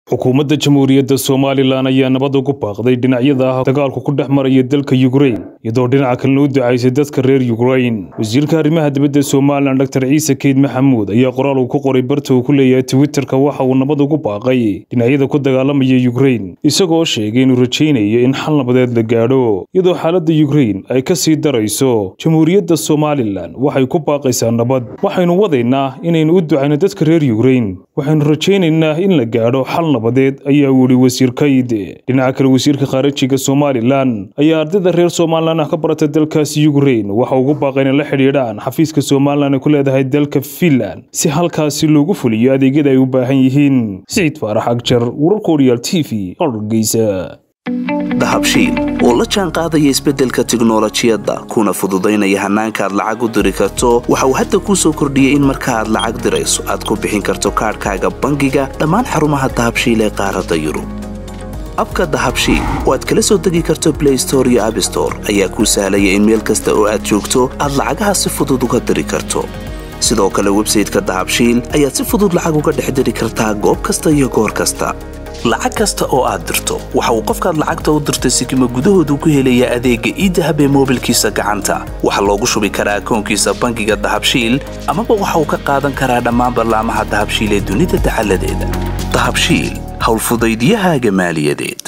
xukuumadda jamhuuriyadda somalilan ayaa nabad ugu baaqday dhinacyada ah dagaalku ku dhex maraya dalka yukrain iyadoo dhinaca kalena u ducaysay dadka reer yukrain wasiirka arrimaha dibadda somalilan dor ciise keyd maxamuud ayaa qoraal uu ku qoray barta uu ku leeyahay twitterka waxa uu nabad ugu baaqay dhinacyada ku dagaalamaya yukrain isagoo sheegay inuu rajaynayo in xal nabadeed la gaadho iyadoo xaaladda yukrain ay ka sii darayso jamhuuriyadda somalilan waxay ku baaqaysaa nabad waxaynu wadaynaa inaynu u ducayno dadka reer yukrain waxaynu rajaynaynaa in la gaadho xal nabadeed ayaa uu yihi wasiir kayd dhinaca kale wasiirka khaarijiga somalilan ayaa ardayda reer somalilan ah ka barata dalkaasi yukrain waxa ugu baaqay inay la xidhiidhaan xafiiska somalilan ay ku leedahay dalka finland si halkaasi loogu fuliyo adeegyada ay u baahan yihiin siciid faarax agjar wararka oriyaal t v hargeysa dahabshiil oo la jaan qaadaya isbeddelka tiknolojiyadda kuna fududaynaya hannaanka aad lacag u diri karto waxa uu hadda kuu soo kordhiyey in marka aad lacag dirayso aad ku bixin karto kaadhkaaga bangiga dhammaan xarumaha dahabshiil ee qaaradda yurub abka dahabshiil oo aad kala soo degi karto blay store iyo abstore ayaa kuu sahlaya in meel kasta oo aad joogto aad lacagaha si fudud uga diri karto sidoo kale websayteka dahabshiil ayaad si fudud lacag uga dhex diri kartaa goob kasta iyo goor kasta lacag kasta oo aad dirto waxa uu qofkaad lacagta u dirtay sikima gudahoodu ku helayaa adeegga iidahab ee moobilkiisa gacanta waxaa loogu shubi karaa akoonkiisa bangiga dahabshiil amaba waxa uu ka qaadan karaa dhammaan ballaamaha dahabshiil ee dunida dacaladeeda dahabshiil howlfudaydiyahaaga maaliyadeed